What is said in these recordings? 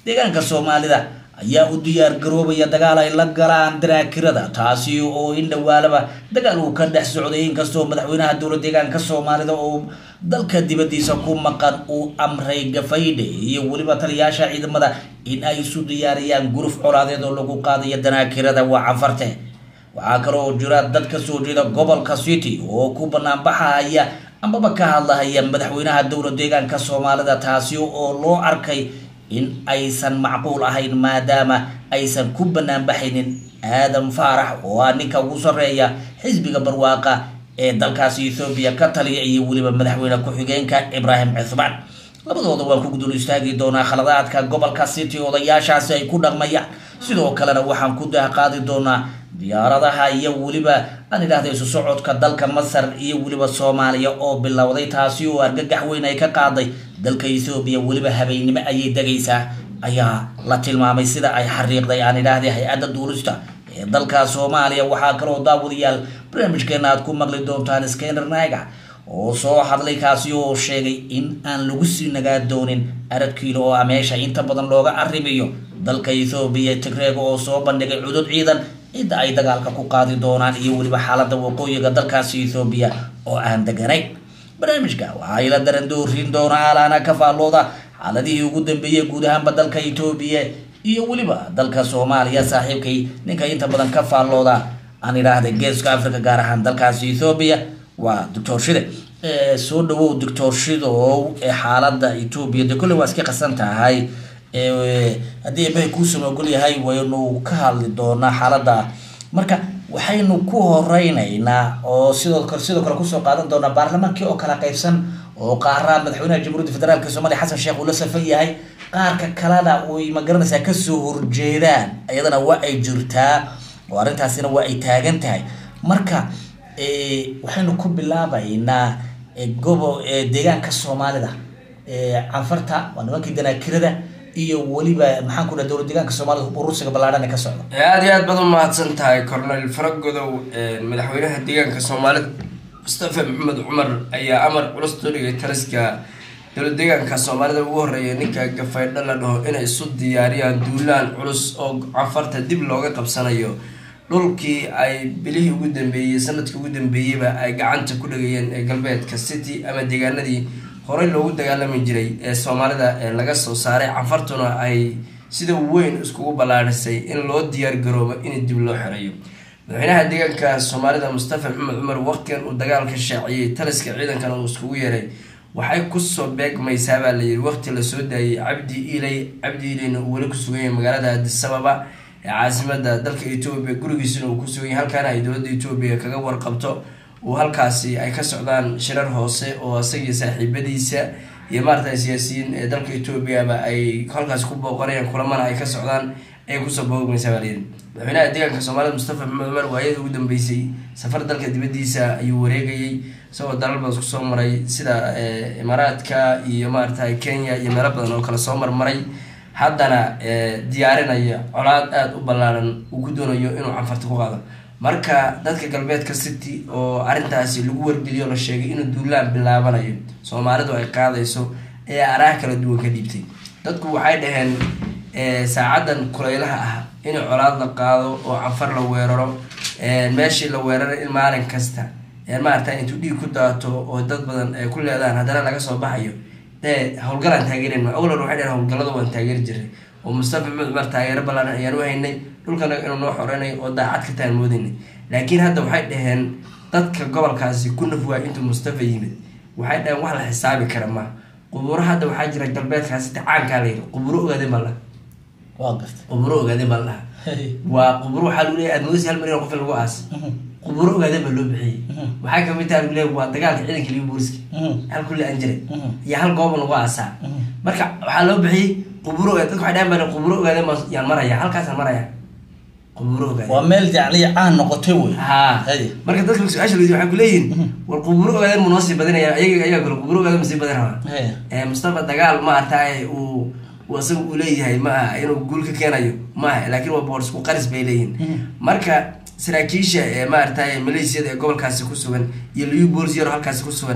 deegaanka soomaalida ayaa u diyaar garoobaya dagaal ay la galaan daraakirada taasi oo in dhowaalaba dagaal uu ka dhex socday inkastoo madaxweynaha dowla deegaanka soomaalida oo dalka dibadiisa ku maqan uu amray gafaydhe iyo weliba taliyaasha ciidamada in ay isu diyaariyaan guruf colaadeed oo lagu qaadayo danaakirada waa canfarte waxaa kale oo jira dad ka soo jeeda gobolka city oo ku banaanbaxaya amaba ka hadlahaya madaxweynaha dowla deegaanka soomaalida taasi oo loo arkay in aysan macquul ahayn maadaama aysan ku banaanbaxaynin aadan faarax oo ah ninka ugu sarreeya xisbiga barwaaqa ee dalkaasi ethoobiya ka taliya iyo weliba madaxweyne ku-xigeenka ibraahim cuthmaan labadooda waan ku gudul istaagi doonaa khaladaadka gobolka city odayaashaasi ay ku dhaqmayaan sidoo kalena waxaan ku daaqaadi doonaa diyaaradaha iyo weliba aan idhahda isu socodka dalka masar iyo weliba soomaaliya oo bilowday taasi oo argagax weyn ay ka qaaday dalka ethoobiya weliba habeennimo ayay degaysaa ayaa la tilmaamay sida ay xariiqday aan idhaahday hay-adda duulista ee dalka soomaaliya waxaa kaloo daawadayaal barnaamijkeena aad ku maqli doontaan skener naiga oo soo hadlay kaasi oo sheegay in aan lagu sii nagaa doonin aradkiilo oo ah meesha inta badan looga arrimiyo dalka ethoobiya tigreega oo soo bandhigay cudud ciidan cidda ay dagaalka ku qaadi doonaan iyo weliba xaalada waqooyiga dalkaasi ethoobiya oo aan deganayn barnaamijka waxaa ila daran doorin doona alaana ka faallooda xaaladihii ugu dambeeyey guud ahaanba dalka etoobiya iyo weliba dalka soomaaliya saaxiibkay ninka inta badan ka faallooda aan idhaahday geeska africa gaar ahaan dalkaasi ethoobiya waa doctor shide soo dhawow doctor shidow ee xaalada etoobiya de kolley waa iska qasan tahay haddii ebahay kuusama ogol yahay waynu ka hadli doonaa xaalada marka waxaynu ku horeyneynaa oo sidoo kale sidoo kale kusoo qaadan doonaa baarlamaankii oo kala qaybsan oo qaara madaxweynaha jamhuuriyadda federaalk soomaaliya xasan sheekh uu la safan yahay qaarka kalena uy magaranaysaa kasoo horjeedaan iyadana waa ay jirtaa oo arrintaasina waa ay taagan tahay marka waxaynu ku bilaabaynaa gobo deegaanka soomaalida canfarta waa nimankii danaakirada iyo weliba maxaan ku dhaha dowla deegaanka soomaalida urusiga ballaadhan ee ka socda aada iyo aad baad u mahadsan tahay cornel faragodow madaxweynaha deegaanka soomaalida mustafa maxamed cumar ayaa amar culus soo dhigay taliska dowla deegaanka soomaalida ugu horeeya ninka gafaydho la dhaho inay isu diyaariyaan duulaan culus oo canfarta dib looga qabsanayo dhulkii ay bilihii ugu dambeeyey sanadkii ugu dambeeyeyba ay gacanta ku dhagayeen ee galbeedka city ama deegaanadii horey loogu dagaalami jiray ee soomaalida ee laga soo saaray canfartuna ay sida weyn iskugu ballaadhisay in loo diyaar garoobo in dib loo xereeyo madaxweynaha deegaanka soomaalida mustafa maxamed cumar waqtigan uu dagaalka shaaciyey taliska ciidankana uu iskugu yeeray waxay kusoo beegmaysaa baa layidhi waqti lasoo daayay cabdi iley cabdi ileyna uu weli ku sugan yahay magaalada adisababa ee caasimada dalka etoobiya gurigiisuna uu ku sugan yahay halkaana ay dowladda etoobiya kaga warqabto uu halkaasi ay ka socdaan shirar hoose oo isagii saaxiibadiisa iyo maarata siyaasiyiin ee dalka etoobiyaba ay halkaasi ku booqanayaan kulamana ay ka socdaan ayay kusoo boogmaysaa baa layidhi madaxweynaha deegaanka soomaalida mustafa maxamed cumar waayada ugu dambeysay safar dalka dibadiisa ayuu wareegayay isagoo dalal badan kusoo maray sida imaaraadka iyo maarata kenya iyo meelo badan oo kale soo marmaray haddana diyaarinaya colaad aada u ballaaran uu ku doonayo inuu canfarta ku qaado marka dadka galbeedka city oo arrintaasi lagu wargeliyo la sheegay inuu duulaan bilaabanayo soomaalidu ay qaadayso ee araha kala duwan ka dhiibtay dadku waxay dhaheen saacadan kuleylaha ah in colaad la qaado oo canfar la weeraro meeshii la weeraray in maalin kasta maarata intuu dhiig ku daato oo dad badan ay ku leedaan haddana laga soo baxayo dee howlgalaan taageeran awlan waxay dhaheen howlgallada waan taageeri jiray oo mustafa maxmed cumar taageero ballaaran ayaan u haynay dhulkana inuu noo xoreynay oo daacad ka taan moodaynay laakiin hadda waxay dhaheen dadka gobolkaasi ku nafwaa intuu mustafa yimid waxay dhaheen wax la xisaabi kara ma quburo hadda waxaa jira galbeedkaasi tacaankaa la yidhi quburo ogaade ma laha waa garta quburo ogaade ma laha waa quburo waxaa lagu leeyahay admoodasi hal milyan qof in lagu aas quburo ogaade baa loo bixiyey waxay kamid tahay lagu leeyahay waa dagaalka ciidanka liga booliska hal kulli aan jiray iyo hal gooba lagu aasaa marka waxaa loo bixiyey quburo ogaade dadka waxay dhahan baa quburo ogaade ma yaan maraya halkaasaan maraya quburo ogaade waa meel jacli caan noqotay wey ha marka dadka su-aasha leydi waxay kuleeyihin war quburo ogaadeen mu noo sii badinaya ayaga ayaga kale quburo ogaadeen ma sii badin rabaa mustafa dagaal ma artaay uu uu isaga uu leeyahay ma aha inuu guul ka keenayo ma aha laakiin waa boor isku qaris bay leeyihin marka saraakiisha ee maaragtay maleesiyada ee gobolkaasi ku sugan iyo liu bolis yaro halkaasi ku sugan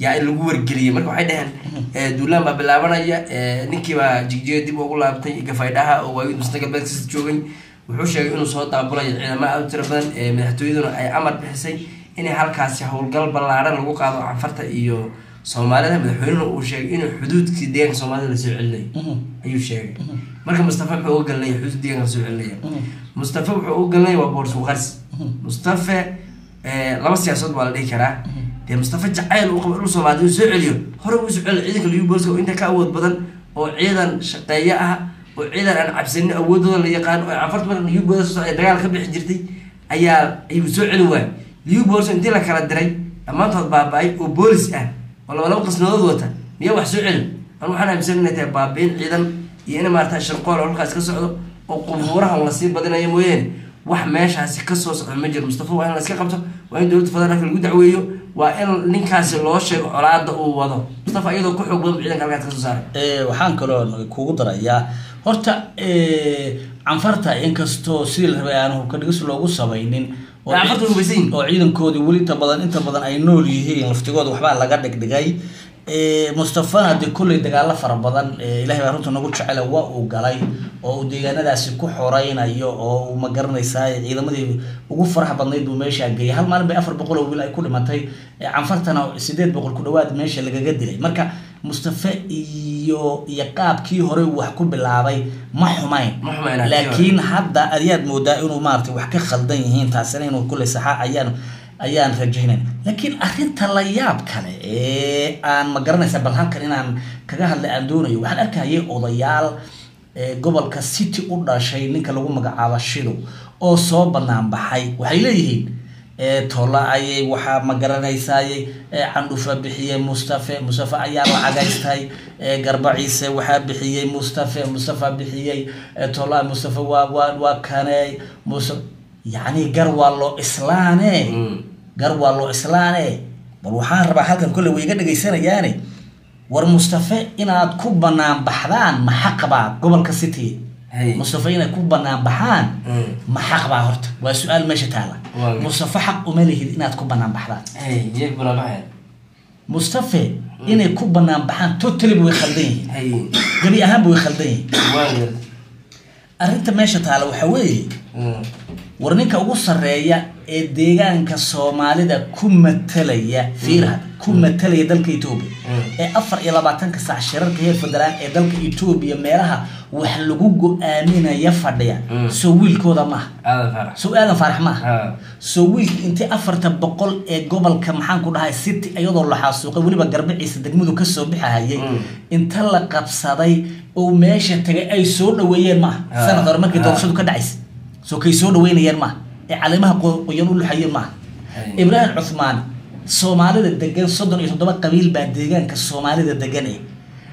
yaa in lagu wargeliyay marka waxay dhaheen eh, duulaan baa bilaabanaya eh, ninkiibaa jigjiga dib ugu laabtay gafaydhaha oo waagid musna galbeedkasa joogay wuxuu sheegay inuu soo daabulayo ciidamo aad u tiro badan ee madaxtooyaduna ay amar bixisay inay halkaasi howlgal ballaaran lagu qaado canfarta iyo soomaalida madaxweynena uu sheegay inuu xuduudkii deegaanka soomaalida lasoo celinayo ayuu sheegay marka mustafa muxuu uga galinaya xuduud deegaanka lasoo celinaya mustafa wuxuu uga galinaya waa boorsuq qarsi mustafa eh, laba siyaasadood baa la dhihi karaa dee mustafa jacayl uu qabo inuu soomaalida uu soo celiyo hore uu soo celiyo ciidanka liu booliska oo inta ka awood badan oo ciidan shaqeeye ah oo ciidan aan cabsanin awoodooda la yaqaan oo canfarta marka liu booliska ay dagaal ka bixi jirtay ayaa ayuu soo celi waayay liu booliska intii la kala diray dhammaantood baaba-ay oo boolis ah oo laba laba qasnadood wata miyaa wax soo celin anu waxaan aaminsan inay tahay baabiin ciidan iyo in maarata sharqool oo halkaas ka socdo oo qubuurahan lasii badinayo mooyaane wax meeshaasi kasoo socdo ma jiro mustafa waa in la iska qabto waa in dowladda federaalka lagu dacweeyo waa in ninkaasi loo sheego colaada uu wado mustafa iyadoo ku xoog badan ciidanka halkaas kasoo saaray Eh, waxaan kaloo kugu darayaa horta eh, canfarta inkastoo sidii la rabay aan hubka dhigis loogu samaynin oo Canfarta way hubaysan yihiin. oo ciidankoodii weli inta badan inta badan ay nool yihiin laftigooda waxbaa laga dhigdhigay Eh, mustafana dee kolley dagaalo fara badan eh, ilahay baa runta nagu jecela waa uu galay oo uu deegaanadaasi ku xoreynayo oo uu ma garanaysaa ciidamadii ugu faraha badnayd buu meeshaa geeyay hal maalin bay afar boqol oo wiil ay ku dhimatay eh, canfartana sideed boqol ku dhawaad meesha lagaga dilay marka mustafe iyo iyo qaabkii hore uu wax ku bilaabay ma xumayn Ma xumayn, laakiin- laakiin hadda ayaad moodaa inuu maaragtay wax ka khaldan yihiin taasina inuu kulley saxa ayaan ayaan rajaynayn laakiin arrinta la yaab kale ee aan ma garanaysa bal halkan inaan kaga hadlay aan doonayo waxaan arkayay odayaal ee gobolka city u dhashay ninka lagu magacaabo shidow oo soo banaan baxay waxay leeyihiin ee tola ayay waxaa ma garanaysayay ee candhufa bixiyey mustafe mustafe ayaa lacagaystay ee garbaciise waxaa bixiyey mustafe mustafa bixiyey ee tola mustafe waa waa waa kaney musa yacni gar waa loo islaane gar waa loo islaane bal waxaan rabaa halkan kolley way iga dhegaysanayaane war mustafe inaad ku banaan baxdaan ma xaq baa gobolka city Hey. mustafe inay ku banaan baxaan Mm. ma xaq baa horta waa su-aal meesha taala Waa. mustafe xaq uma lihid inaad ku banaan baxdaan hey jeeg bula baxeen mustafe inay ku banaan baxaan totally way khaldan yihiin hey gebi ahaanba way khaldan yihiin waan garta arrinta meesha taala waxaa weeye Mm. war ninka ugu sarreeya ee deegaanka soomaalida ku matalaya fiirhad ku matalaya dalka etoobiya Mm. ee afar iyo labaatanka saac shirarka heer federaan ee dalka etoobiya meelaha wax lagu go-aaminaya fadhiya Mm. soo wiilkooda maaha aadan farax soo aadan faarax maaha ha soo wiilka intii afarta boqol ee gobolka maxaan ku dhahay city iyadoo la xaasuuqay weliba garbaciisa degmadu kasoo bixahayay Mm. inta la qabsaday oo meesha tagay ay soo dhaweeyeen maaha Ah. sanad hore markii Ah. doorashadu ka dhacaysa soo kay soo dhaweynayeen maaha ee caleemaha qo- qoyan u luxayeen maaha Ay. ibraahim cuthmaan soomaalida degan soddon iyo toddoba qabiil baa deegaanka soomaalida degan eh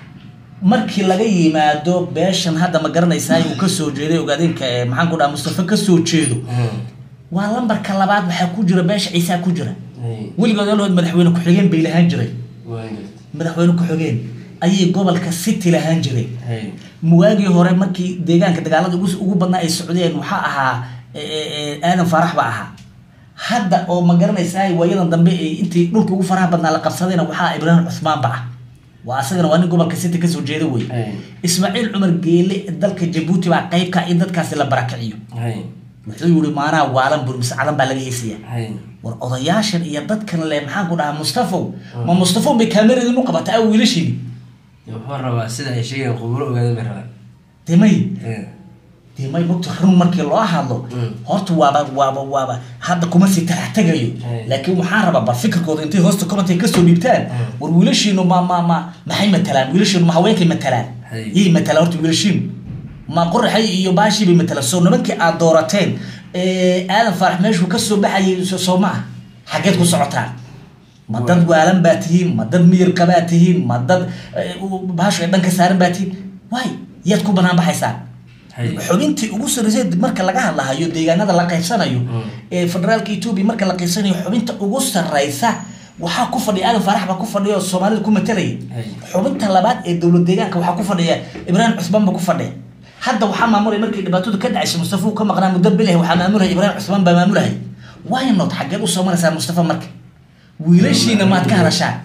markii laga yimaado beeshan hadda ma garanaysaa uu kasoo jeeday ogaadeenka ee maxaan ku dhaha mustafa kasoo jeedo Mm. waa lambarka labaad waxaa ku jira beesha ciisaa ku jira hey weligood alood madaxweyne ku-xigeen bay lahaan jiray waan garta madaxweyne ku-xigeen ayay gobolka city lahaan jiray hey muwaagii hore markii deegaanka dagaalada ugu ugu badnaa ay socdeen waxaa ahaa e, e, e, aadan faarax baa ahaa hadda oo ma garanaysaa waayadan dambe ee intii dhulka ugu faraha badnaa la qabsadayna waxaa ibraahim cuthmaan ba ah waa asagana waa nin gobolka city kasoo jeeda wey hey ismaaciil cumar geele dalka jabuuti baa qaybka in dadkaasi la barakiciyo hey wuxuu yihi maanaa waalan bur mise cadan baa laga heysaya hey war odayaashan iyo dadkan le maxaan ku dhahaa mustafow ma mustafow bay kaameradin u qabata a wiilashini wuxuu rabaa sida ay sheegeen quburo ogaadan bay rabaan demay Eh. demay mogta run markii loo hadlo Mm. horta waaba waaba waaba hadda kuma sii talax tegayo Hey. laakiin waxaan rabaa bal fikirkooda intay hoosta comment ay kasoo dhiibtaan Mm. war wiilashiinu ma ma ma maxay matalaan wiilashiinu ma haweenkay matalaan Hey. yay matalaan horta wiilashiinu ma qoraxay iyo baashii bay matalaan soo nimankii aad doorateen ee aadan faarax meeshuu kasoo baxayay so- soo ma ah xaggeed ku socotaan ma dad waalan baa tihiin ma dad miyir qabaa tihiin ma dad eh, u- bahashu ay dhanka saaran baa tihiin waay yaad ku banaan baxaysaan Hay. xubintii ugu sarreysay marka laga hadlahayo deegaanada la qaybsanayo Mm. ee federaalka etoobiya marka la qaybsanayo xubinta ugu sarreysa waxaa ku fadhiya aadan faarax baa ku fadhiya oo soomaalida ku matalaya Hay. xubinta labaad ee dowlad deegaanka waxaa ku fadhiya ibraahim cusmaan baa ku fadhiya hadda waxaa maamulaya markii dhibaatadu ka dhacaysa mustafa uu ka maqnaa muddo bilah waxaa maamulaya ibraahim cusmaan baa maamulaya why not xageed usoo maraysaa mustafa marka wiilashiina maad ka hadashaan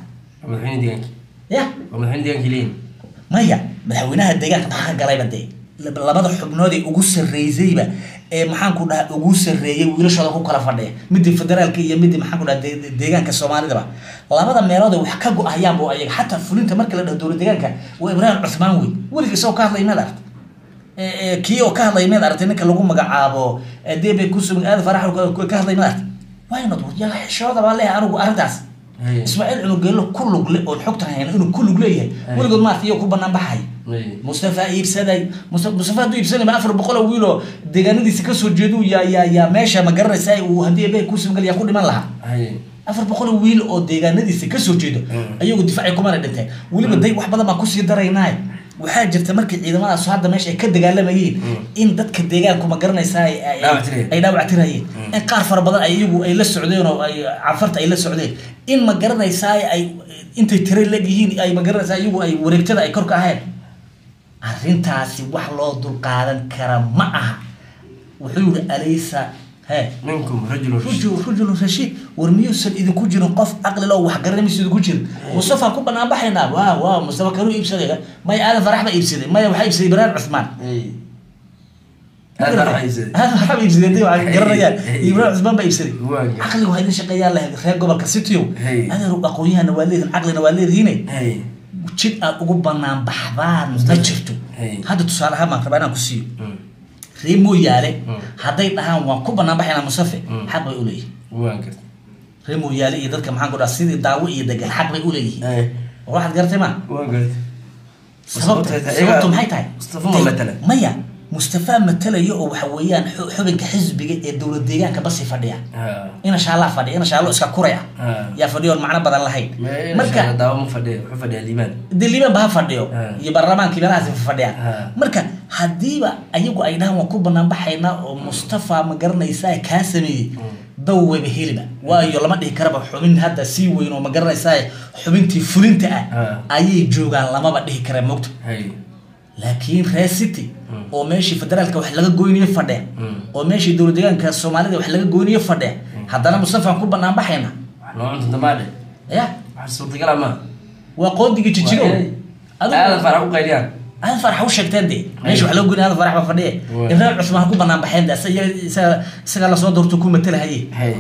waa madaxweyne deegaanka ya waa madaxweyne deegaanka leeyihin maya madaxweynaha deegaanka maxaa galayba dee lab- labada xubnood ee ugu sarreysayba ee maxaan ku dhaha ugu sarreeyay wiilashooda ku kala fadhiya midii federaalka iyo midii maxaan ku dhaha de- de- deegaanka soomaalidaba labada meelood ee wax ka go-ayaanba ayaga xataa fulinta marka la dhaho dowlad deegaanka waa ibraahim cuthmaan wey weligii isagoo ka hadlay meed aragta Ee, ee, kii oo ka hadlay meed aragtay ninka lagu magacaabo ee debe kusum aad farax ka hadlay meed aragtay waynad yaa xishooda baa leeyahay anigu arrintaas Hey. ismaaciil cunugeelo ku lug le oon xogta hayna inuu ku lug leeyahay Hey. weligood maarta iyo ku banaan baxay Hey. mustafa iibsaday Musta- mustafa hadduu iibsanay ma afar boqol oo wiiloo deegaanadiisa kasoo jeedu yaa yaa yaa meesha ma garanaysa uu haddii eebay ku simgal yaa ku dhiman lahaa Hey. afar boqol oo wiil oo deegaanadiisa kasoo jeedo Mm. ayagu difaacay kumana dhinteen weliba day wax badan baan kusii daraynaa waxaa jirta markii ciidamadaas hadda meesha ay ka dagaalamayeen Mm. in dadka deegaanku ma garanaysaa ay- ay- Dhaawac tirayeen. ay dhaawac tirayeen Mm. in qaar fara badan ay iyagu ay la socdeen oo ay cafarta ay la socdeen in ma garanaysaa ay intay tira legyihiin ay ma garanaysaa iyagu ay wareegtada ay kor ka ahayn arrintaasi wax loo dulqaadan kara ma aha wuxuu yihi alaysa he ninkum rajulun rujul rujulun rashiid war miyuusan idinku jirin qof caqli loo wax garanay mise idinku jirin mustafa ku banaan baxaynaa waa waa mustafa kanuu iibsaday maya aadan farax baa iibsaday maya waxaa iibsaday ibraahim cuthmaan Hey. aad baa raxaysaday aadan farax baa iibsaday hadii waxay garanayaan Hey. ibraahim cuthmaan baa iibsaday Waa gar- caqliga waa idin shaqeeyaan leh reer gobolka cityo Hey. adeer aqoon-yahana waa leedihin caqlina waa leedihiine Hey. jid aad ugu banaan baxdaan ma jirto Hey. hadda tusaale ahaan baan rabaa inaan ku siiyo Mm. reer mooyaale Mm. hadday dhahaan waan ku banaan baxaynaa mustafe Mm. xaq bay uleeyihin waan gartay reer mooyaale iyo dadka maxaan ku dhaha sidii daawo iyo degan xaq bay uleeyihiin Hey. war waxaad garatay ma waan gartay sababta Sababta- sababtu maxay tahay Mustafa ma matala? maya mustafa matalayo oo waxa weeyaan xu- xubinka xisbiga ee dowlad deegaanka basi fadhiya Ha. ina shaallaa fadhiya ina shaallo iska kuray ah Ha. yaa fadhiyo oon macno badan lahayn Ma- marka daawo ma fadhiya wuxuu fadhiyaa liibaan dee liibaan ba ha fadhiyo Ha. iyo baarlamaankii meelahaasi fadhiyaan Ha. marka haddiiba ayagu ay dhahaan waan ku banaan baxaynaa oo mustafa ma garanaysaa kaa sameeyey daw wayba heliba waayo lama dhihi karaba xubin hadda sii weyn oo ma garanaysaa xubintii fulinta ah Ha. ayay joogaan lamaba dhihi kara mogto Hey. laakiin reer city Mm. oo meeshii federaalka wax laga goynayo fadhiya Mm. oo meeshii dowlad deegaanka soomaalida wax laga goynayo fadhiya haddana mustafaan ku banaan baxayna wax noo cunta damaadhe ya wax suurtagala ma waa qoodigii jijigo aadan farax u qayliyaan aadan farax u sheegteen de meesha wax laga goynaya aadan farax baa fadhiya Waa. ibraahim cusmaan ha ku banaan baxeen de isaga- isaga isaga lasoo doorto ku matalahaye Hey.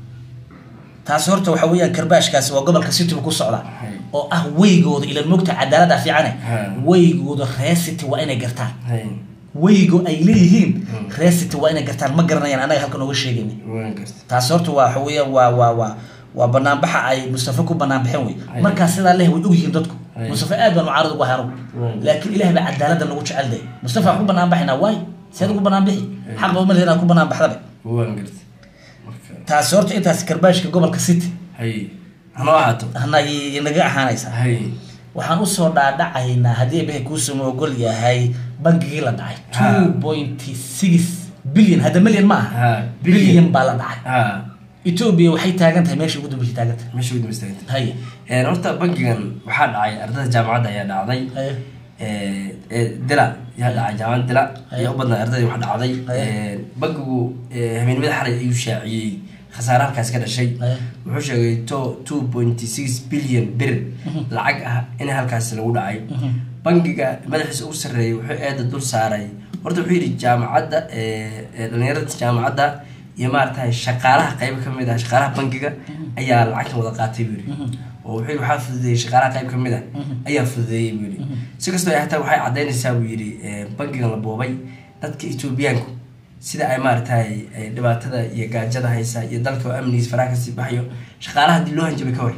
taasi horta waxa weeyaan karbaashkaasi waa gobolka city ku socda Hay. oo ah weygooda ilan mogta cadaalada fiicane Ha. weygooda reer city waa inay gartaan Hey. weygo ay leeyihiin Mm. reer city waa inay gartaan ma garanayaan anaga halkan ooga sheegayna waan gartay taasi horta waa waxa weeyaan waa waa waa waa banaanbaxa ay mustafa ku banaan baxeen wey Hay. markaa sidaa leh way ogyihiin dadku Hay. mustafa aad baan mucaarad ugu ahay anugu Mm. laakiin ilaah baa cadaalada nagu jecel day mustafa aan ku banaan baxaynaa waay seed ugu banaan bixi Hay. xaq ba uma lehin aan ku banaan baxdabe waan gartay marka taasi horta intaas karbaashka gobolka city hay hanoo ahaato anag inaga ahaanaysaa hay waxaan usoo dhaadhacaynaa haddii ebehe kuusama ogol yahay bangigii la dhacay Ha. two point six billion hadda million ma aha Ha, billion. billion baa la dhacay ha ethiopia waxay taagan tahay meesha ugu dambeysay taagan tahay meesha ugu dambaysta haya Een, horta bangigan waxaa dhacay ardada jaamacadda ayaa dhacday haya Ee, ee, dila yaa dhacay jaamacadda dila Haya. ayaa u badnaa ardadii wax dhacday Haya. Ee, bangigu ee, habeenimada xalay ayuu shaaciyey khasaare halkaas ka dhashay Haya. wuxuu sheegay to two point six billion bir lacag ah in halkaas lagu dhacay bangiga madaxiisa ugu sarreeyay wuxuu eeda dul saaray horta wuxuu yidhi jaamacadda ee, ee, dhalinyarada jaamacadda iyo maaragtay shaqaalaha qayb ka mid ah shaqaalaha bangiga ayaa lacagtan wada qaatay buu yidhi oo wuxuu yidhi waxaa fududeeyey shaqaalaha qayb ka mid ah ayaa fududeeyey buu yidhi si kastoo ay hataa waxay caddaynaysaa buu yidhi ee, bangigan la boobay dadka etoobiyaanku sida ay maaragtay ay dhibaatada iyo gaajada haysa iyo dalka oo amnigiis faraha kasii baxayo shaqaalaha haddii loo hanjabay ka hor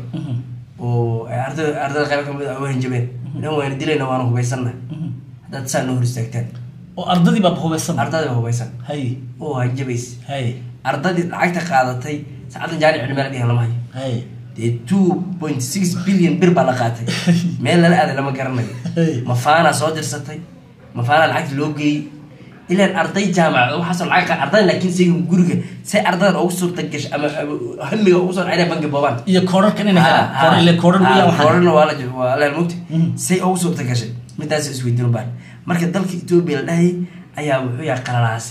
oo ay ardada ardada qayb ka mid ah u hanjabeen dhan waana dilayna waana hubaysanna haddaad saa noo hor istaagtaan oo ardadii baa hubaysan ardada waa hubaysan hay oo hanjabays hay ardadii lacagta qaadatay saacaddan jaanic cilmiala dhihan lama hayo hay dee two point six billion bir baa la qaatay meel lala aaday lama garanayo Hey. mafaanaa soo dirsatay mafaanaa lacagta loo geeyey ilaan arday jaamacad waxaasoo lacag qa- ardadan laakiin sayga guriga say ardadan ugu suurta gashay ama ama hamiga ugu soo dhacay bangi boobaan iyo koorarkan inay helaan koor ile koorar weeyaan waxaan koorana waa la waa la mugti Mhm. say ugu suurta gashay midaas isweydiin baan marka dalka etoobiya la dhahayay ayaa wuxuu yahay qalalaase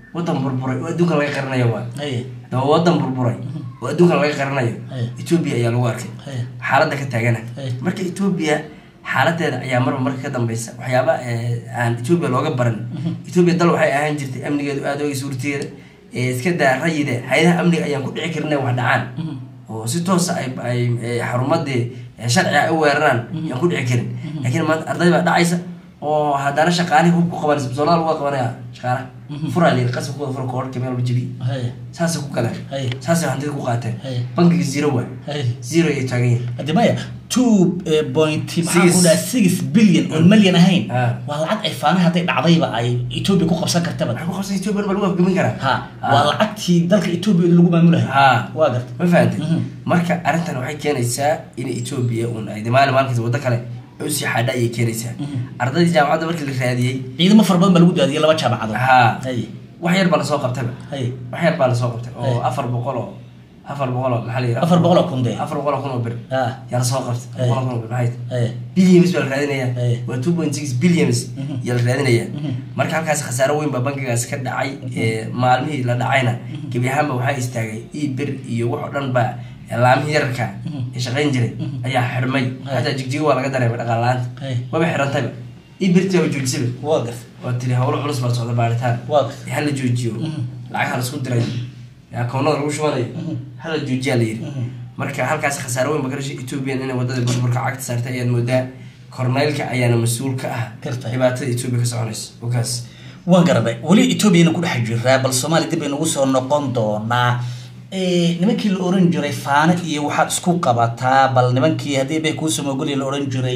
wadan burburay oo adduunka laga qarinayo waa haye daba wadan burburay oo adduunka laga qarinayo Hey. etoobiya ayaa lagu arkay haye xaaladda ka taagana Hey. marka etoobiya xaaladeeda ayaa marba marka ka dambeysa waxyaaba eh, aan etoobiya looga baran etoobiya dal waxay ahaan jirtay amnigeedu aada oga suurteeda ee iska daa rayide hay-adaha amniga ayaan ku dhici karin inay wax dhacaan oo si toosa ay ay ay xarumadii eh, sharciga ay u weeraraan ayaan ku dhici karin laakiin maanta arday baa dhacaysa oo haddana shaqaalihii hub ku qabanaysa bisoolada lagu qabanaya shaqaalaha furaa layiri qasab kuwada fura koorka meel walba jabiye haye saasay ku galeen Hey. saasay hantida ku qaateen Hey. bankiga zero waa haye zero ay taagan yihin haddi maya two eh, point maxaa Six. ku dhaha six billion oo malyan ahayn Ah. waa lacag ay faana hadday dhacdayba ay etoobiya ku qabsan kartaba waxay ku qabsan etoobiya baa lagu afgamin karaa ha Ah. waa lacagtii dalka etoobiya lagu maamulahay ha waa garta ma fahantay Mhm. marka arrintan waxay keenaysaa in etoobiya uun ay maalin maalinkiisa waddo kale ay usii xaadha ayay keenaysaa ardaydii jaamacadda markii la raadiyey ciidamo fara badan baa lagu daadiyay laba jaamacadood ha haye wax yar baa lasoo qabtayba haye wax yar baa lasoo qabtay oo Hey. afar boqol oo afar boqol oo maxaa la yidhaha afar boqol oo kun dee afar boqol oo kun oo bir ha yaa lasoo qabtay Hey. boqol oo kun oo bir maxay tahay haye billions baa la raadinaya Hey. waa two point six billions Mhm. yaa la raadinaya Mhm. marka halkaas khasaaro weyn baa bankigaas ka dhacay ee, maalmihii la dhacayna gebi ahaanba waxaa istaagay io bir iyo wax oo dhan ba laamihii yararka Mhm. ee shaqayn jiray ayaa xidhmay Hey. xataa jigjigo waa laga dareemay dhaqaal la-aanta Hey. waba xidhantayba io birtii waa joojisaba waa garta waa tiri howlo culus baa socda baaritaan waa garta hala joojiyo Mhm. lacag hala isku diray akoonada lagu shubanayo Mhm. hala joojiyaa la yidhi Mhm. marka halkaas khasaaro weyn baa ka dhashay ethoobiyan inay wadada burburka cagta saartay ayaad moodaa korneylka ayaana mas-uul ka ah Gartay. dhibaatada etoobiya ka soconaysa wakaas waan garabay weli etoobiyana ku dhex jiraa bal soomaaliya dib aynugu soo noqon doonaa Eh, nimankii la oran jiray faano iyo waxaad isku qabataa bal nimankii haddii bay kuusoo mogoliya la oran jiray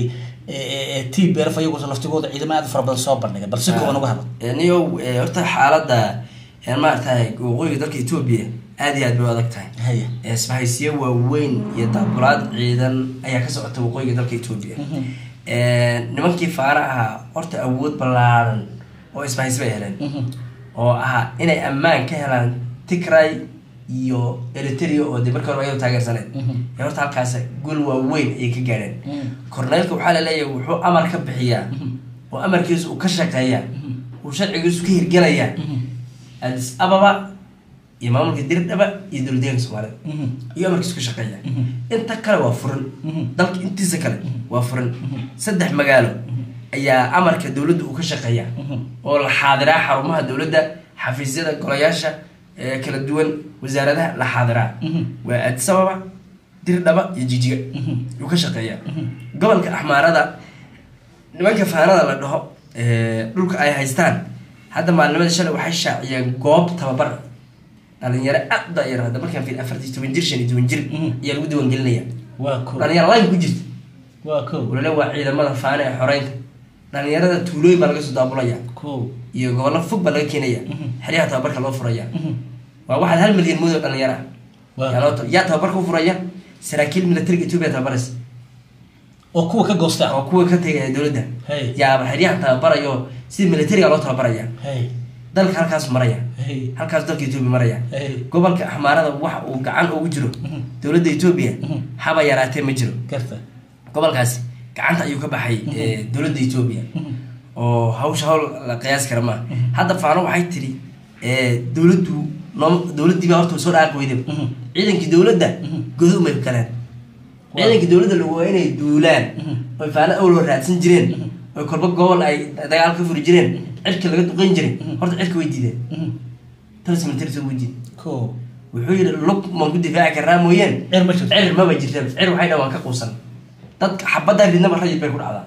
t b f iyagu laftigooda ciidamo aad u fara badan soo bandhigay bal si kooban uga hadla niyow eh, horta xaaladda eh, maaragtahay waqooyiga dalka etoobiya aad iyo aad bay u adag tahay haya Eh, isbahaysiyo waaweyn iyo daabulaad ciidan ayaa ka socota waqooyiga dalka etoobiya Mhm. Eh, nimankii faana ahaa horta awood ballaaran oo isbahaysi bay heleen Mhm. oo ahaa inay ammaan ka helaan tigray iyo eritrea oo de markii hore ayadu taageersaneed Mhm. ee horta halkaas gol waaweyn ayay ka gaadheen Mhm. korneylka waxaa laleeyahay wuxuu amar ka bixiyaa Mhm. oo amarkiisu uu ka shaqeeyaa Mhm. uu sharcigiisu ka hirgelayaa Mhm. adis ababa iyo maamulka dirdhaba iyo dowladdeeganka soomaalida Mhm. iyo amarkiisu ka shaqeeya Mhm. inta kale waa furan Mhm. dalka intiisa kale waa furan saddex magaalo ayaa amarka dowladda uu ka shaqeeya Mhm. oo la xaadiraa xarumaha dowladda xafiisyada golayaasha ee kala duwan wasaaradaha la xaadiraa Mhm. waa addis ababa dirdhaba iyo jijiga Mhm. uu ka shaqeeya gobolka axmaarada nimanka faanada la dhaho ee, dhulka ay haystaan hadda maalinimada shalay waxay shaaciyeen goob tababar dhalinyaro aad u dayar hadda markaan fiil afartii toban jir shan iyo toban jir Mhm. ayaa lagu diiwaangelinaya waa ko dhalinyaro line ku jirta waa ko walale waa ciidamada faana ee xoreynta dhalinyarada tuulooyin baa laga soo daabulaya ko iyo gobollo fog baa laga keenaya Mhm. xeryaha tababarka loo furaya Mhm. waa waxaad hal milyan moodo dhalinyaro ah Waa. yaa loo ta- yaa tababarka u furaya saraakiil militariga etoobiya tababaraysa oo kuwa ka goosta oo kuwa ka tegaya dowladda Hey. yaaba xeryaha tababarayo sida militariga loo tababaraya hay dalka halkaas maraya hay halkaas dalka etoobiya maraya hay gobolka axmaarada waxa uu gacan ugu jiro Mhm. dowladda etoobiya Mhm. haba yaraatee ma jiro garta gobolkaasi gacanta ayuu ka baxay eh, dowladda etoobiya Mhm. oo hawsha hawl la qiyaas kara maaha hadda faano waxay tiri eh, dowladdu noom dowladdii baa horta soo dhaaqi weydaba Mhm. ciidankii dowladda Mhm. godo umay galeen Waa. ciidankii dowladda lagu waa inay duulaan Mhm. oy faano awloo raadsan jireen oy kolba gobol ay dagaal ka furi jireen cirka laga duqeyn jiray horta cirka way diideen Mhm. talas military soo wuu diiday ko wuxuu yidhi lug maan ku difaaci karnaa mooyeen cir ma jirto cir maba jirta cir waxay dhan waan ka quusan dadka xabaddaa ridnaba rayid bay ku dhacdaa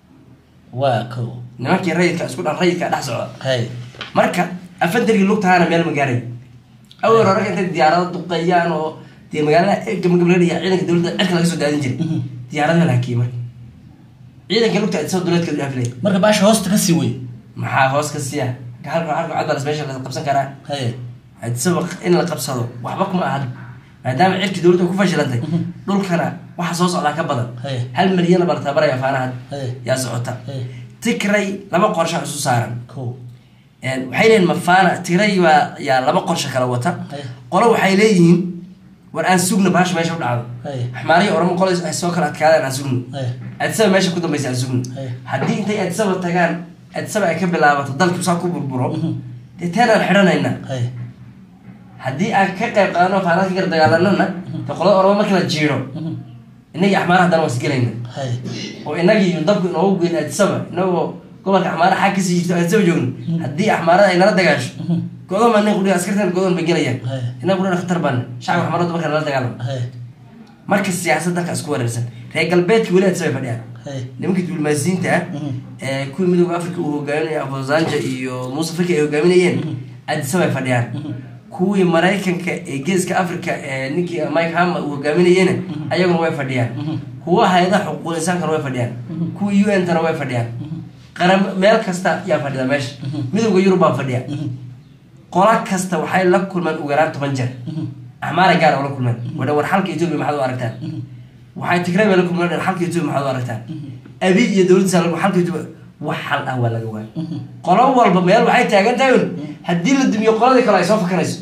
waa ko nimankii rayidka isku dhan rayidka dhex socda hay marka afantarigii lugtahaana meel ma gaaray awal hore intay diyaarado duqeeyaan oo dee magaalada gabagabladhiya ciidanka dowladda cirka laga soo daadin jiray Mhm. diyaaradaha la hakiyey marka ciidanka lugta isoo duleedkeedu dhaafilay marka baasha hoosta ka sii wey maxaa hoos ka siiya halka halka cadbalas meesha la qabsan karaa hay hadisaba in la qabsado waxba kuma ahan maadaama cirkii dowladda ku fashilantay dhulkana waxa soo socdaa ka badan Hey. hal milyan baa la tabaraya faanaha Hey. yaa socota Hey. tigray laba qorshe isu saaran ko Een, waxay leeyihin mafaana tigray baa yaa laba qorshe kala wata Hey. qolo waxay leeyihiin war aan sugno bahasha meesha u dhacdo Hey. axmaariya oramo qolo ay soo kala adkaadaan aan sugno Hey. adisaba meesha ku dambaysa aan sugno Hey. haddii intay adisaba tagaan adisaba ay ka bilaabato dalkii saa ku burburo Mhm. dee teenaan xidhanaynaa hay haddii aan ka qayb qaadano faanad ka gar dagaalanana de qolada oroma marka la jiiro inagii axmaara haddana waa isgelayna hay oo inagii dabku inoogu geyn aadisaba inagoo gobolka axmaara xag kasii jirto aadisaba joogno haddii axmaarada ay nala dagaasho godoon baa nin qudhiga askartan godoon bay gelayaan Hay. inaga qudhina khatar baana shacabka axmaarada marka nala dagaalamo hay marka siyaasad dalka isku wareersan reer galbeedka weli aadisaba ay fadhiyaan hay nimanka diblomaasiyiinta ah ee kuwii midooda africa uu hogaaminaya afosanja iyo muuse faki ay hogaaminayeen aadisaba ay fadhiyaan kuwii maraykanka ee geeska africa ee ninkii mike hama uu hogaaminayena ayaguna way fadhiyaan kuwa hay-adaha xuquuqul insaankana way fadhiyaan kuwii u n tana way fadhiyaan qaram meel kasta yaa fadhida meesha midowda yurub baa fadhiya qola kasta waxay la kulmeen ugu yaraan toban jeer axmaara gaar oo la kulmeen wadha war xalka etoobiya maxaad u aragtaan waxay tigray bay la kulmeen dhan xalka etoobiya maxaad u aragtaan abi iyo dowladdiisa la xalka etoobiya wax xal ah waa laga waaya qolo walba meel waxay taagan tahay un haddii la dumiyo qoladii kale ay soo fakanayso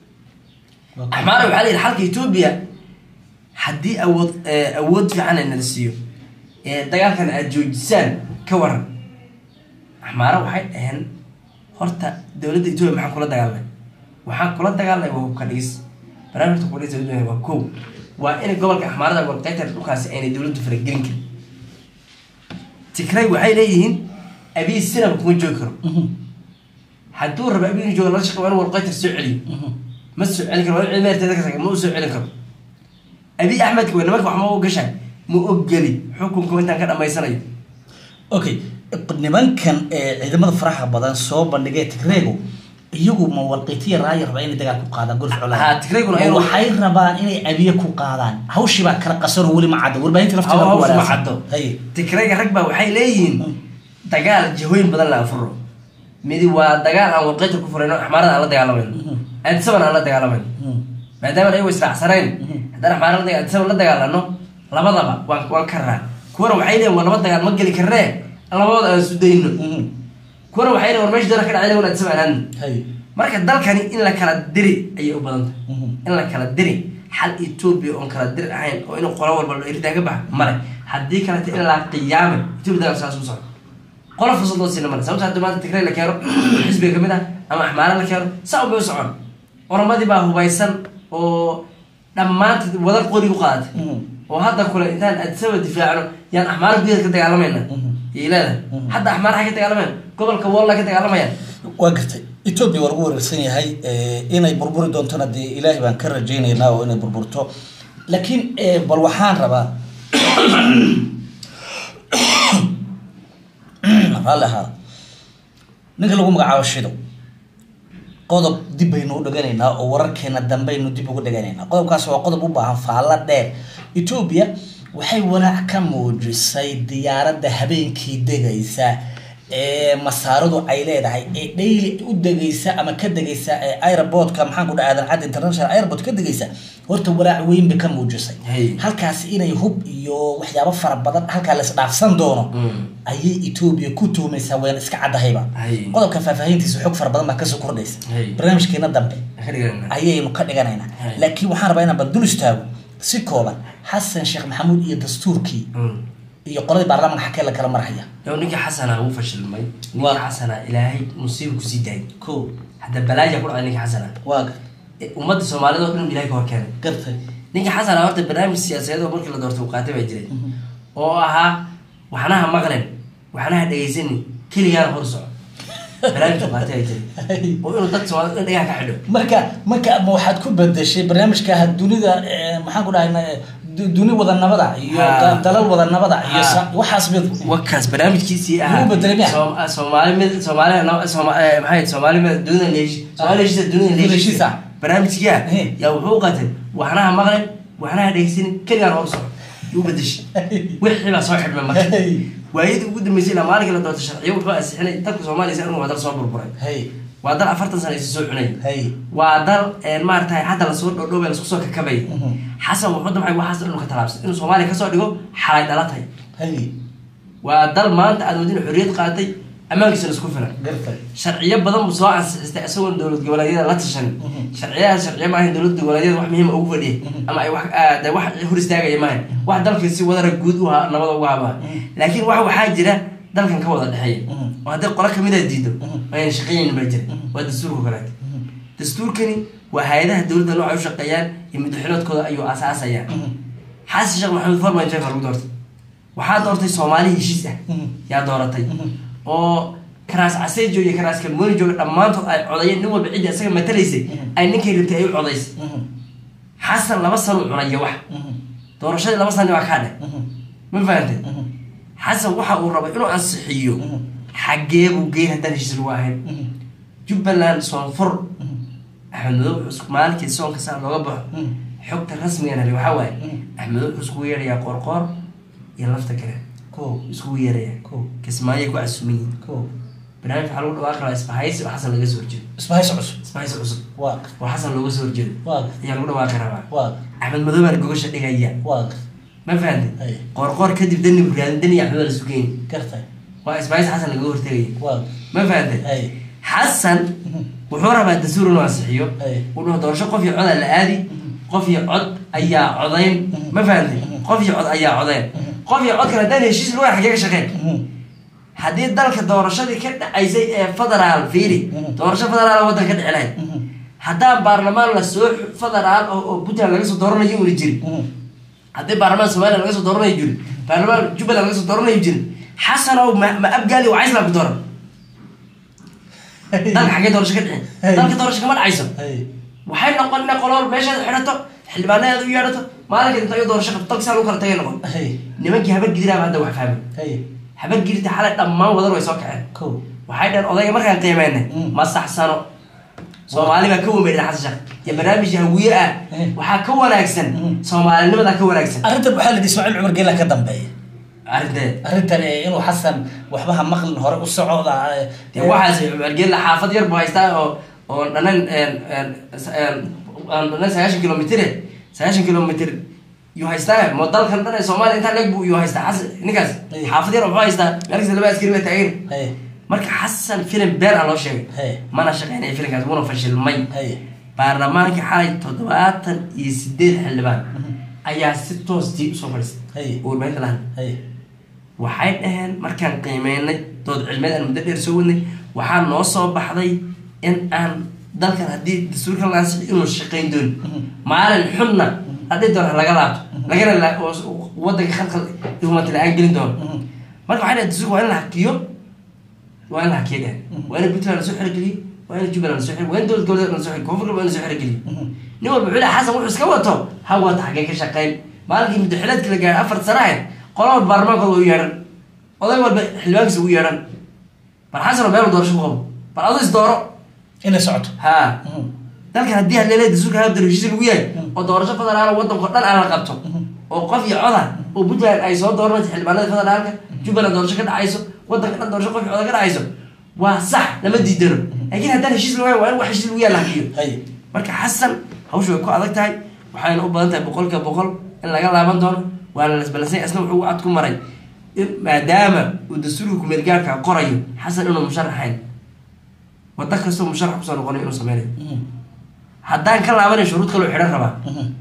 axmaara waxaa la yidhi xalka etoobiya haddii awood eh, awood fiican ay nala siiyo ee dagaalkan aad joojisaan ka waran axmaara waxay dhaheen horta dowladda etoobiya maxaan kula dagaalnay waxaan kula dagaalnay waa hubka dhigis barnaamijka hubka dhigis ee waa kow waa in gobolka axmaarada walqeytar dhulkaasi aynay dowladdu faragelin karin tigray waxay leeyihiin abiy sinaba kuma joogi karo hadduu rabo abiy inuu joogo lala shaqo waa in walqeytar soo celiyo ma soo celin karo waa in ciidameerteeda ka saga ma u soo celin karo abiy axmedka wey nimanka wax ma u gashaan ma ogeli xukunku intaan ka dhamaysanayo okay nimankan ee ciidamada faraha badan soo bandhigay tigreegu iyagu ma walqitiya raaya rabaa inay dagaal ku qaadaan golf Ha, Tigreeguna Ma ayagu- waxay rabaan inay abiye ku qaadaan hawshii baa kala qasan oo weli ma caddo warbaahinta lafteeda Haw- ku hawsha ma walaacsan. caddo Hay. tigrayga rag baa waxay leeyihiin dagaal jihooyin badan la afuro midi waa dagaal aan walqeytar ku furayno axmaarada aan la dagaalamayno aadisaban aan la dagaalamayno Mhm. maadaama ayago israacsanayn haddaan axmaarada la aadisaban la dagaalano labadaba waan waan karnaa kuwana waxay leeyihin war laba dagaal ma geli karnee labadooda aan isu dayno Mhm. kuwana waxay leeyihin war meesha dara ka dhacday wan aadisaban aan aadno Hay. marka dalkani in la kala diri ayay u badan tahay Mhm. in la kala diri xal etoobiya oon kala diri ahayn oo inuu qolo walba lo eridaa ka baxa male haddii kaleta in la qiyaame etoobiya dagaal saas u socdo qola fursad loo siina male sababta hadda maanta tigray la keeno xisbiga kamid ah ama axmaara la keeno saa unbay u socon oromadii baa hubaysan oo dhammaanteed wadar qori u qaadatay Mhm. oo hadda kule intaan adisaba difaacno yaan axmaara gudaheed ka dagaalamayna yay leedahay hadda axmaara xay ka dagaalamayaan gobolka wolla ka dagaalamayaan waa gartay etoobiya waa lagu wareersan yahay eh, inay burburi doontona dee ilaahay baan ka rajaynaynaa oo inay burburto laakiin eh, bal waxaan rabaa raalli ahaada ninka lagu magacaabo shido qodob dib baynu u dhiganaynaa oo wararkeena dambaynu dib ugu dhiganaynaa qodobkaas waa qodob u baahan faallo dheer etoobiya waxay walaac ka muujisay diyaaradda habeenkii degaysa ee masaaradu ay leedahay ee dhayli u degaysa ama ka degaysa ee aeroportka maxaan ku dhaha aadan cad international airport ka degaysa horta walaac weyn bay ka muujisay Hey. halkaas inay hub iyo waxyaabo fara badan halkaa la isdhaafsan doono ayay etoobiya ku tuhmaysaa wayna iska caddahayba Hay. qodobka faahfaahintiisa xog fara badan baa kasoo kordhaysa Hay. barnaamijkeena dambe ka dhiganayna ayaynu ka dhiganaynaa Hay. laakiin waxaan rabaa inaan bal dul istaago si kooban xasan sheekh maxamuud iyo dastuurkii iyo qoladii baarlamaanka xakee la kala marhaya yow ninkii xasana wuu fashilmay Waa. ninkii xasana ilaahay musiiba kusii daayay ko hadda balaaja ku dhacday ninkii xasana waa Eh, ummadda soomaalida oo dhan ilahay ka hor keenay gartay ninkii xasana horta barnaamij siyaasadeed oo markii la doortay uu qaatay baa jiray oo ahaa waxnaha maqlen waxnaha dhegaysanin keligaana hor soco barnaamij uu qaatay baa jiray oo inuu dad soomaalida dhan dhagaha ka xidho marka marka ma waxaad ku bedeshay barnaamijka dunida eh, maxaan ku dhahay duni wada nabada iyo Ha. da- dalal wada nabada iyo Ha. sa- waxaas mid wakaas barnaamijkiisii Wuu ahaa bedelay miya? Soom- soomaali mid soomaali sooma eh, maxay ahayd? soomaali mid dunida leeshi soomaali leeshisa dunida Dunida leeshisa leeshisa. barnaamijkiia He. yaa wuxuu u qaatay waxnaha maqlen waxnaha dhegeysanin keligaan hor soco yuu bedeshay wixii baa soo xidhmay marka Hey. waayadii ugu dambeysay ilaa maalinkii la doortay sharciyo wuxuu ansixinay dalka soomaaliya si waa dal soo burburay hay waa dal afartan sano isu soo cunay hay waa dal een, maaragtay hadda lasoo dhodhoobay lasku soo kakabay Mhm. xasan wuxuu damcay waxaas inuu ka talaabsay inuu soomaaliya kasoo dhigo xalay dhalatay hay waa dal maanta aad wadin xorriyad qaatay ammaankiisana isku filan gartay sharciyo badan buu soo ansixistay isagoon dowlad goboleedyada la tashan Mhm. sharciyahaas sharciyo maahayn dowlad goboleedyada wax muhiima ugu fadhiya ama ay wax ah, dee wax hor istaagaya maahayn wax dalka si wadara guud u ha nabada uga habaa laakiin wax waxaa jira dalkan ka wada dhexeeya Mhm. oo haddii qolo kamid a diido Mhm. ayna shaqeynaynin baa jira waa dastuurka kaleeto dastuurkani waa hay-adaha dowladda noocay u shaqeeyaan iyo madaxweynoodkooda ayuu aasaasayaa xasan sheekh maxamed farman jeef lagu doortay waxaa doortay soomaali heshiis ah Mhm. yaa dooratay oo karaas caseejo iyo karaas kalmooni jooga dhammaantood ay codayeen nin walba cidda isaga matalaysay ay ninkay rabtay ay u codaysay xasan laba sano cunaya wax doorashadii laba sano waa kaa dheh ma fahantay xasan waxa uu rabay inuu ansixiyo xaggee buu geyn haddaan heshiis lagu ahayn jubbaland soonfur axmed madow wuxuu maalinkii soonka saa looga baxo xogta rasmigan heli waxaa waaye axmed madow wuxuu iskugu yeerayaa qoorqoor iyo lafta kale ko iskugu yeeraya ko kismaayo ku casuuman yihin ko barnaamij waxaa lagu dhawaaqi rabaa isbahaysi oo xasan laga soo horjeedo isbahaysi cusub isbahaysi cusub waa oo xasan looga soo horjeedo waa ayaa lagu dhawaaqi rabaa waa axmed madow baan gogasha dhigaya waa ma fahantay Ay. qoorqoor kadib dani buraadan dani axmed waa la sugeyni gartay waa isbahaysi xasan laga hortegaya waa ma fahantay ay xasan wuxuu rabaa dastuur inuu ansixiyo Ay. uu dhaho doorasho qof iyo codaa la aadi qof iyo cod ayaa codayn ma fahantay qof iyo cod ayaa codayn qof iyo cod kale haddaan heshiis lagu xagee ka shaqeyn haddii dalka doorashadii ka dhacaysay ee federaal fiiri doorasho federaal waddan ka dhici lahayd haddaan baarlamaan lasoo federaal oo oo puntland laga soo dooranayo una jirin haddii baarlamaan somaliya laga soo dooranayo jirin baarlamaan jubbaland laga soo dooranayo jirin xasanow ma ma abgaali waa islam ku dooran dalka xaggee doorasho ka dhicin dalka doorasho kama dhacayso ay waxay noqon inay qolool meeshaada xidhato xildhibaanadeeda u yeedhato maalinka inta iyo doorasho qabto dalka saa lagu kala tagay noqon ay nimankii habar gidiraaba hadda wax fahmay ay habar gidita xalay dhammaan wadan way soo kaceen ko waxay dhaheen odayga markaan qiimeynay Mm. ma saxsano soomaali baa ka wameydhan xasan sheekh iyo barnaamij hawiye ah Mm. waxaa ka wanaagsan Mm. soomaalinimadaa ka wanaagsan arrintan waxaa la yidhi ismaaciil cumar geela ka dambeeya arrinteed arrintan ee inuu xasan waxbaha maqlin hore u socda ee- dee waxaas cumargeella xaafad yar buu haystaa oo oo dhanan aan dhanan sagaashan kilomitire sagaashan kilomitr yuu haystaa mo dalkan dhan ee soomaaliya intaa leeg buu yuu haystaa xasan ninkaas Ay. xaafad yar wuxuu haystaa meelkasta laba askari baa taagan ay marka xasan filim beer ah loo sheegay Hey. mana shaqeynaya filimkaas wuuna fashilmay ay baarlamaanka xalay toddobaatan iyo sideed xildhibaan ayaa si toos tii usoo fadhiistay Hey. oo warbaahinta lahan ay waxay dhaheen markaan qiimeynay dood cilmeed aan muddo dheer soo wadnay waxaa noo soo baxday in aan dalkan haddii dastuurka la ansixi inuu shaqayn doonin maalin xunna hadhii doon ha laga laabto lagana la- oo wadanka khalkhal ihumata la-aan gelin doono marka waxay dhaheen dastuurka waa in la hakiyo waa in la hakiyo dhehen waa in puntland lasoo xerogeliyo waa in jubbaland lasoo xer waa in dowlad goboleed lasoo xer koonfur galbeed lasoo xerogeliyo nin walba wuxuu leeyahay xasan wuxuu iska wato ha wata xaggee ka shaqayn maalinkii muddaxileedka la gaaray afar sano ahayd qola walba baarlamaankooda u yeedhan oday walba xildhibaankiisa ugu yeedhan bal xasan oo meel doorasho ku qabo bal adu is dooro inay socoto ha dalkan haddii haleele dastuurka hadda heshiis lagu yahay oo doorasho federaal wadanko dhan aan la qabto oo qof iyo coda oo puntland ay soo dooranayso xildhibaanada federaalka jubbaland doorasho ka dhacayso wadanka dhan doorasho qof iyo coda ka dhacayso waa sax lama diidano laakiin haddaan heshiis lagu yahay waa in wax heshiis lagu yahay la hakiyo ay marka xasan hawshu way ku adag tahay waxayna u badan tahay boqolkiiba boqol in laga laaban doono waana lasbalansay asna wuxuu u cad ku maray in maadaama uu dastuurka kumeelgaarka qorayo xasan inuu musharaxayn wada kastoo musharax kusoo noqonayo inuu sameynayo haddaan ka laabanayo shuruud kaloo xidhan rabaa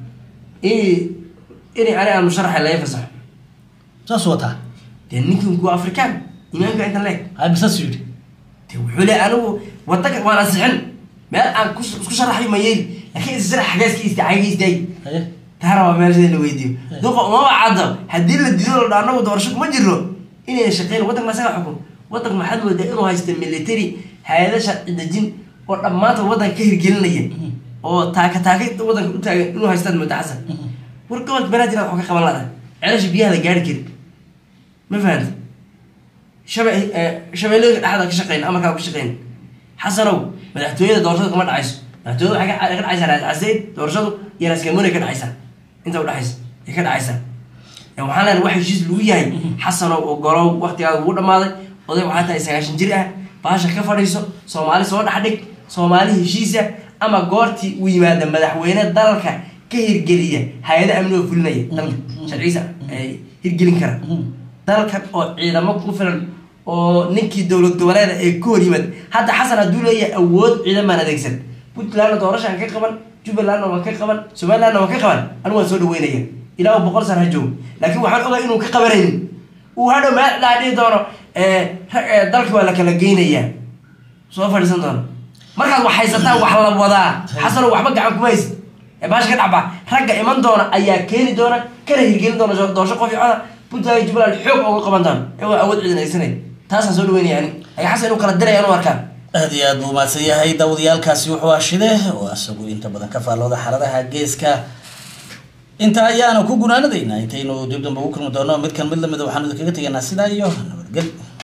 in inay ani aan musharaxayn laga fasaxo saas wataa dee ninkan kuwa afrikaan imaanka intan leeg hay bisaas yidhi de wuxuu le anigu wadanka waan ansixin meel aan kus- isku sharaxayo ma yeeli laakiin isra xagaaska istaagay istaagi haye taana waa meel sida la weydiiyo duqa umaba caddo haddii la diido la dhaa anagu doorasho kuma jiro inayna shaqeyn wadanka ma isaga xukun wadanka maxaad moodaa inuu haysta military hay-ada sharci dejin oo dhammaantood wadanka ka hirgelinaya oo taaka taaka wadanka u taagan inuu haystaad moodaa xasan war gobolka banaadir wax ka qaban lada celasha biyaha la gaari karin ma fahanta shabe shabeellooyinka dhexda ka shaqeyn amarkaa ka shaqeyn xasanow madaxtooyada doorashada kama dhacayso madaxtooyada waxay ka ka dhacaysaa raas caseyd doorashadu iyo raaskamoni ka dhacaysaa inta udhexaysa ay ka dhacaysaa ee waxaan leenahay wax heshiis lagu yahay xasanow oo golow waqtigaada ugu dhamaaday oday waxaa tahay sagaashan jir ah baasha ka fadhiiso soomaali soo dhex dhig soomaali heshiisa ama goortii uu yimaada madaxweyne dalka ka hirgeliya hay-ada amni oo fulinaya dalka sharciisa ay hirgelin kara dalkan oo ciidamo ku filan oo ninkii dowlad goboleeda ee ka hor yimid hadda xasan hadduu leeyahay awood ciidan baan adeegsan puntlandna doorashaan ka qaban jubbalandna waan ka qaban somalilandna waan ka qaban anigu waan soo dhaweynaya ilaa uu boqol sana ha joogo laakiin waxaan ogaa inuu ka qabanaynin uu hadhow meel dhaa dhihi doono dalka waa la kala geynayaa soo fadhiisan doona markaad wax haysataan wax la wadaa xasano waxba gacan kuma haysid ee baasha ka dhacba ragga iman doona ayaa keeni doona kana hirgelin doona doorasho qof coda puntland iyo jubbaland xoog uga qaban doona iyagoo awood ciidan haysanay taasaan soo dhaweynaya ani ay xasan inuu kala diraya anu arkaan aada iyo aad buu mahadsan yahay daawadayaalkaasi wuxuu ashide oo isagu inta badan ka faallooda xaaladaha geeska inta ayaana ku gunaanadaynaa intaynu dib damba ugu kulmi doono midkan mid lamida waxaanu idinkaga tegaynaa sidaa iyo nabadgel